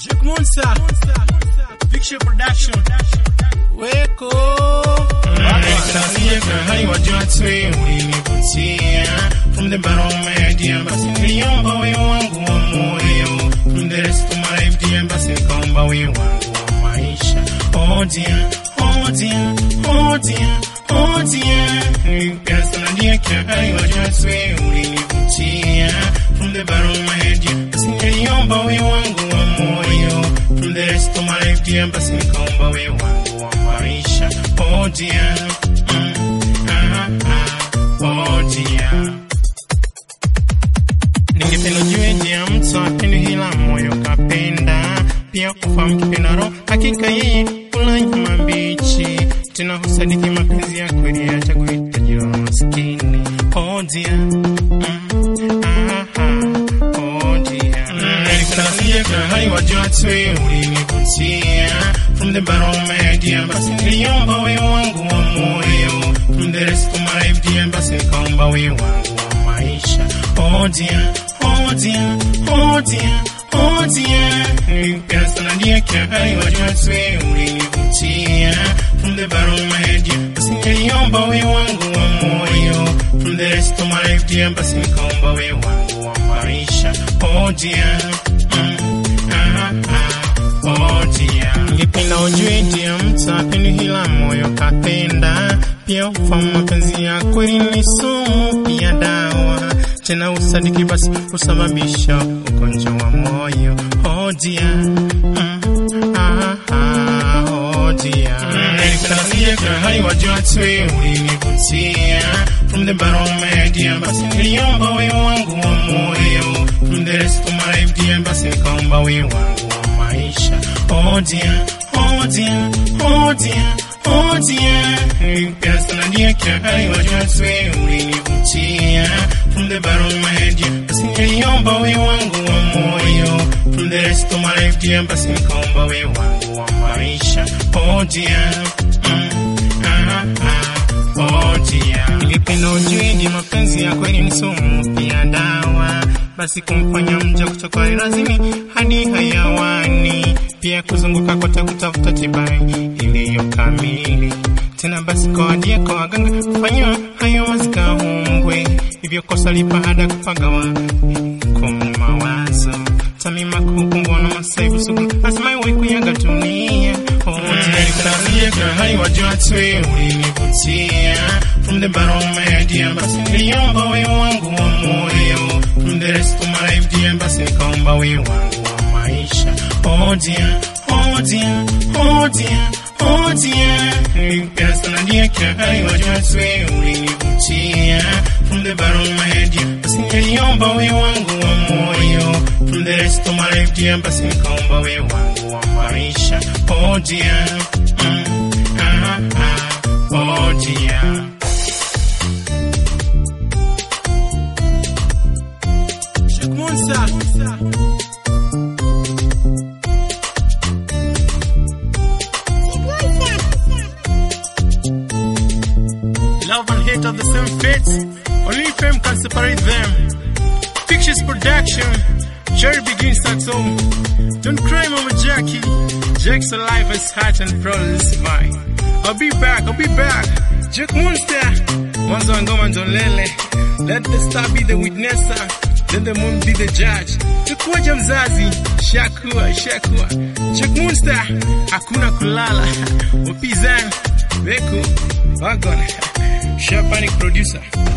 Jack Monster, Picture Production, Weko. Nikasia kahali wajua twe ulinivutia From the bottom of my idea basi niliomba wewe wangu wa moyo From the rest of my life dear basi nikaomba wewe wangu wa maisha Oh dear, oh dear, oh dear, oh dear Nilipenda sana dear kahali wajua twe ulinivutia From the bottom of my idea basi niliomba wewe wangu wa moyo From the rest of my life dear basi nikaomba wewe wangu wa maisha Oh dear, mm, ah, ah, oh dear. Ningependa ujue je ya mtu apendi hila moyo kapenda pia ufahamu kipenda roho hakika yeye kula nyama mbichi tena husadiki mapenzi ya kweli acha kuhitaji wa maskini oh dear mm, ah, ah, oh dear Nilikutangasia kahali wajua twe ulinivutia From the bottom of my idea basi niliomba wewe wangu wa moyo From the rest of my life dear basi nikaomba wewe wangu wa maisha Oh dear, oh dear, oh dear, oh dear Nilipenda sana dear kahali wajua twe ulinivutia From the bottom of my idea basi niliomba wewe wangu wa moyo From the rest of my life dear basi nikaomba wewe wangu wa maisha Oh dear, mm, ah, ah, oh dear Ningependa ujue dia mtu apendi hila moyo kapenda pia ufahamu mapenzi ya kweli ni sumu pia dawa tena usadiki basi husababisha ugonjwa wa moyo oh dear, mm, ah, ah, oh dear Nilikutangasia kahali wajua twe ulinivutia From the bottom of my idea basi niliomba wewe wangu wa moyo From the rest of my life dear basi nikaomba wewe wangu wa maisha Oh dear, oh dear, oh dear, oh dear Nilipenda sana dear kahali wajua twe ulinivutia From the bottom of my idea basi niliomba wewe wangu wa moyo From the rest of my life dear basi nikaomba wewe wangu wa maisha Oh dear, mm, ah, ah, oh dear Ningependa ujue ni mapenzi ya kweli ni sumu pia dawa basi kumfanya mja kutoka lazimi hadi hayawani pia kuzunguka kote kutafuta tiba iliyo kamili tena basi kwa wadia kwa waganga kufanyiwa hayo mazikaombwe hivyo kosa lipa hada kupagawa kwa mawazo tamima kukumbwa na masaibu sugu lazima iwe kuyaga dunia Nilikutangasia kahali wajua twe ulinivutia From the bottom of my idea basi niliomba wewe wangu wa moyo From the rest of my life dear basi nikaomba wewe wangu wa maisha Oh dear, oh dear, oh dear, oh dear Nilipenda sana dear kahali wajua twe ulinivutia From the bottom of my idea basi niliomba wewe wangu wa moyo From the rest of my life dear basi nikaomba wewe wangu wa maisha Oh dear, mm, ah, ah, oh dear Jack Monster, love and hate are the same fate. Only fame can separate them. Pictures production, Jerry begins at home. Don't cry, Mama Jackie. Jack's alive, his heart and proud is mine. I'll be back, I'll be back. Jack Monster, mwanzo wa ngoma ndo lele. Let the star be the witnesser, then the moon be the judge. Tukuaja mzazi, shakuwa, shakuwa. Jack Monster, hakuna kulala. Wapizani, Beko, Wagon, Shapanic producer.